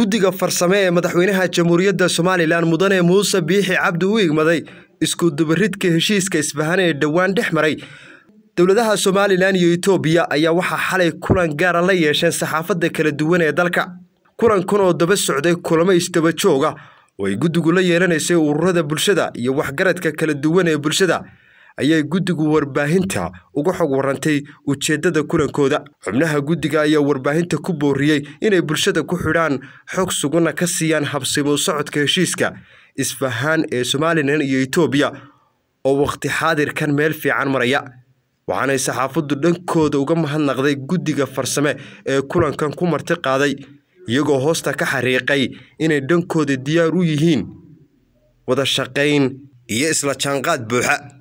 guddiga farsame ee madaxweynaha jamhuuriyadda somalilan mudane muuse biixi cabdi u igmaday isku dubaridka heshiiska isfahan ee dhowaan dhex maray dowladaha somalilan iyo etoobiya ayaa waxaa xalay kulan gaara la yeesheen saxaafadda kala duwan ee dalka kulankan oo daba socday kulamo isdaba jooga oo ay guddigu la yeelanaysay ururada bulshada iyo waxgaradka kala duwan ee bulshada ayay guddigu warbaahinta uga xog warantay ujeeddada kulankooda xubnaha guddiga ayaa warbaahinta ku booriyey inay bulshada ku xidhaan xog sugana ka siiyaan habsimo socodka heshiiska isfahaan ee somalilan iyo etoobiya oo wakhti xaadirkan meel fiican maraya waxaanay saxaafaddu dhankooda uga mahadnaqday guddiga farsame ee kulankan ku marti qaaday iyagoo hoosta ka xariiqay inay dhankooda diyaar u yihiin wada shaqayn iyo isla jaanqaad buuxa